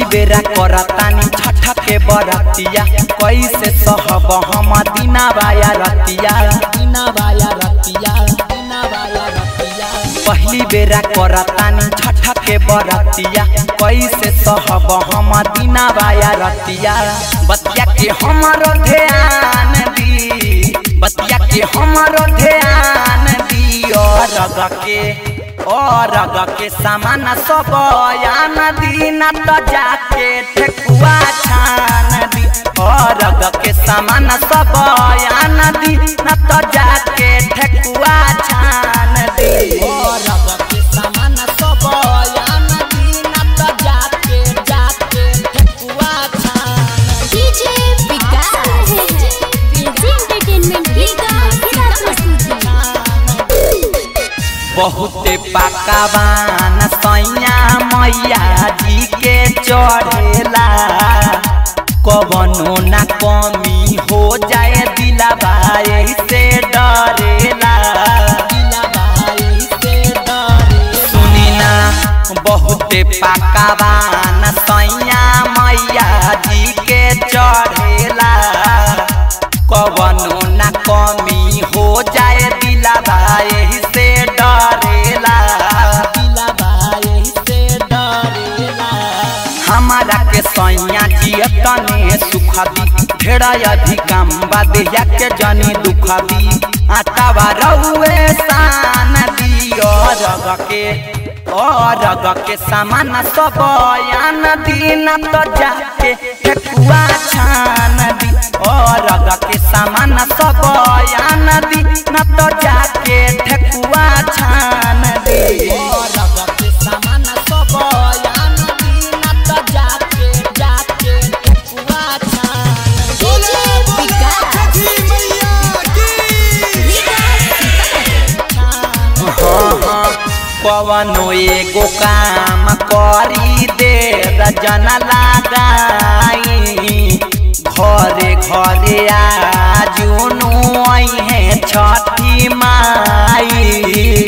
बेरा करतानी छठ के बरतिया कैसे सहब हम दिना बाया रतिया दिना बाया रतिया दिना बाया रतिया पहली बेरा करतानी छठ के बरतिया कैसे सहब हम दिना बाया रतिया बतिया के हमरो ध्यान दी बतिया के हमरो ध्यान दियो रग के और रग के सामान सब यान दी न तो जाके ठेकुआ छान दी और रग के सामान सब यान दी न तो जाके ठेकुआ छान दी और रग के सामान सब यान दी न तो जाके जाके ठेकुआ छान दी डीजे विकास डीजे एंटरटेनमेंट की धमाकेदार प्रस्तुति बहुते पकावान सैया मैया जी के चढ़ेला कवनो ना कमी हो जाए दिलाबा से डरेला सुनी ना बहुते पकावान सैया मैया जी के चढ़ेला कवनो ना कमी हो जाए दिलाबा से डरेला दिलाबा से डरेला हमारा के सैया जिया तने सुख दी ढेरा अधिकम बादिया के जनी दुख दी आटावा रहुए शान दियो रग के ओ रग के सामान सब यान दीन तो जाके ठेकुआ छान दी ओ रग के सामान सब यान दी न तो जाके ठेकुआ छान दी ओ रग के सामान सब यान दी न तो जाके जाके ठेकुआ छान दी डीजे विकास कवनो एगो काम करी दे रजन लगाई घरे घरे आजुनु है छठी माई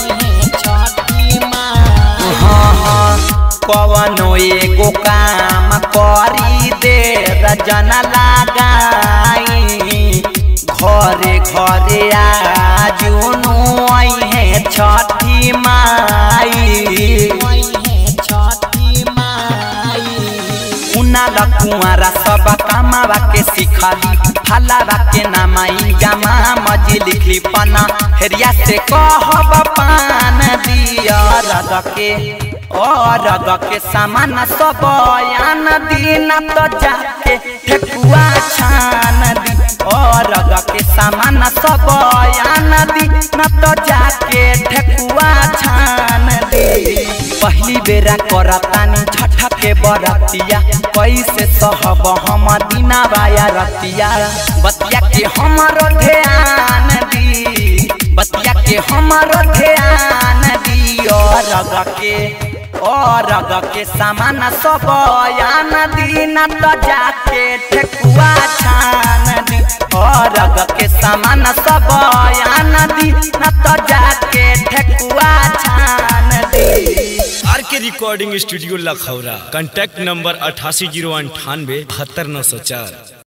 हाँ हाँ कवनो एगो काम करी दे रजन लगाई घरे घरे आजुनु है छठी माई छठी माई उनाला कुआरा सब कामावा के सिखाली हलावा के नामाई गामा मजी लिखली पना हेरिया से कहब पान दिया रग के ओ रग के सामान सब यान दीन तो जाके ठेकुआ छान दी ओ रग के सामान सब यान दी न तो जाके ठेकुआ छान दी पहली बेरा करतानी छठ के बरतिया कैसे सहब हम दिना बाया रतिया बतिया के हमरो ध्यान दी बतिया के हमरो ध्यान दियो रग के ओ रग के सामान सब यान दी न तो जाके ठेकुआ छान दी ओ रग के सामान सब यान दी न तो जाके ठेकुआ छान दी R K recording studio Lakhaura contact number अठासी जीरो अंठानवे बहत्तर नौ सौ चार